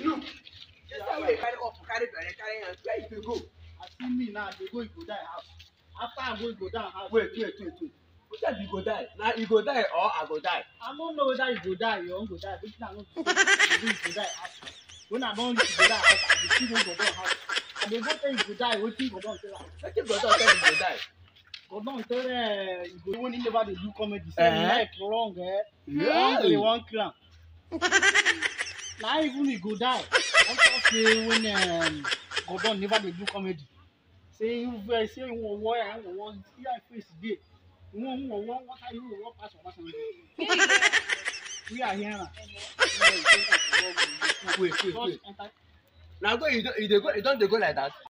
look just how wey carry up carry belle carry hand where you dey go. I see me now, they go, you go die house. After I go, you go down house. wait wait wait wait who tell you go die na you go die or i go die. I don't know whether you go die, you won't go die. But I know you go die house. When I don't reach go die house, I dey see go down house. And they go tell you go die, wetin go down tell am. wetin go talk tell you go die. Go down tell eh, you go when he never dey do comedy, say Eh? him neck long, eh? Yeah. They wan kill am. Na even he go die. After say when um, Gordon never dey do comedy. Say you vex, say you wan war, you wan war, see how face dey. You wan war, wan what are you wan pass Obasanjo? We are here now. wait wait Just wait enter na go you don you dey go you don dey go like that.